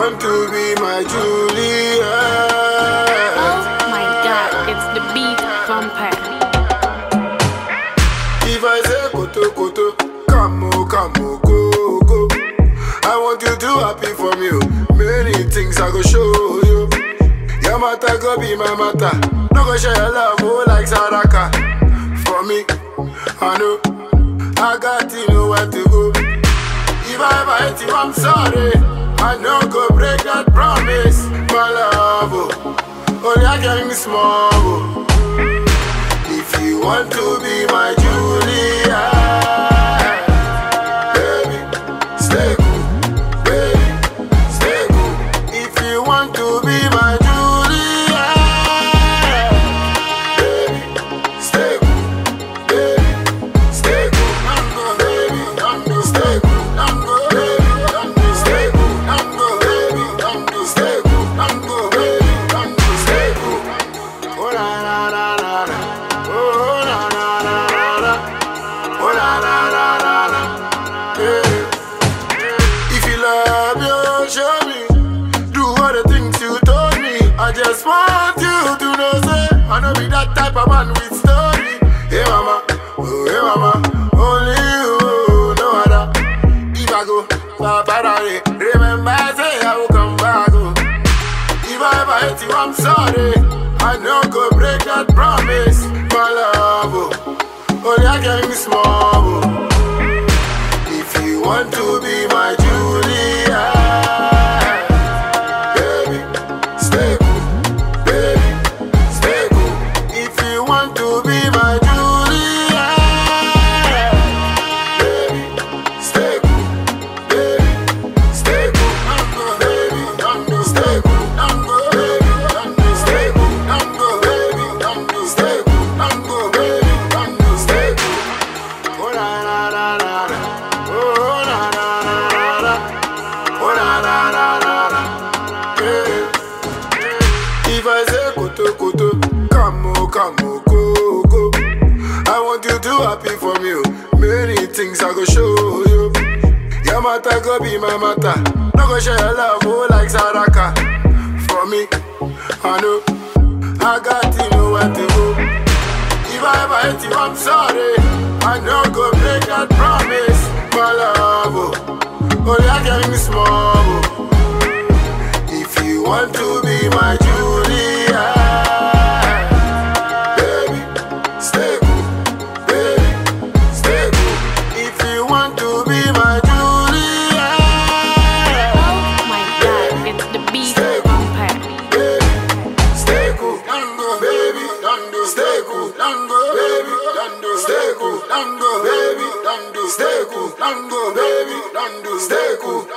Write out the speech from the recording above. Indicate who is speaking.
Speaker 1: want to be my Julia.
Speaker 2: Oh my god, it's the beat vampire.
Speaker 1: If I say koto koto, come o, come o, go go. I want you to happy for me. oh. Many things I go show you. Your matter go be my matter. No go share your love oh, like Saraka. For me, I know I got to know where to go. If I ever hate you, I'm sorry. I know go break that promise, my love. Oh, only I can be small. Oh. If you want to be my Julia, baby, stay cool, baby, stay cool. If you want to be my Julia, baby, stay cool, baby, stay cool. I'm go, baby, I'm go, stay cool. I'm go, baby, I'm go, stay cool. I'm go, baby, I'm go, stay cool. I'm go, baby, I'm go, stay cool. Oh la la la la la. Oh la la la la la. Oh la la la la la. Yeah. If you love you, show me. Do all the things you told me. I just want you to know, say I know be that type of man with story. Hey mama, oh hey mama, only you, no other. If I go, Papa, remember I say I will come back. Oh. If I ever hate you, I'm sorry. I know go break that promise, my love. Oh. Only I can be small. Oh. If you want to be my Julia, baby, stay cool, baby, stay cool. If you want to be my Julia, baby, stay cool, baby, stay cool. I'm go, baby, I'm go, stay cool. I'm go, baby, I'm go, stay cool. I'm go, baby, I'm go, stay cool. I'm go, baby, I'm go, stay cool. Oh la la la la la. Oh la la la la la. Oh la la la la la. Yeah. If I say koto koto, come o, come o, go go. I want you to happy for me. oh. Many things I go show you. Your matter go be my matter. No go share your love oh, like Saraka. For me, I know I got to know where to go. If I ever hate you, I'm sorry. I know go break that promise, my love. Oh, only I can be small. Oh. If you want to be my Julia, baby, stay cool, baby, stay cool. If you want to be my Julia,
Speaker 2: Oh my god, it's the beat vampire.
Speaker 1: baby, stay cool, Dango, baby, Dango, stay cool, Dango, baby, Dango, stay cool, Dango, baby, Dango, stay cool, Dango, baby, Dango, stay cool.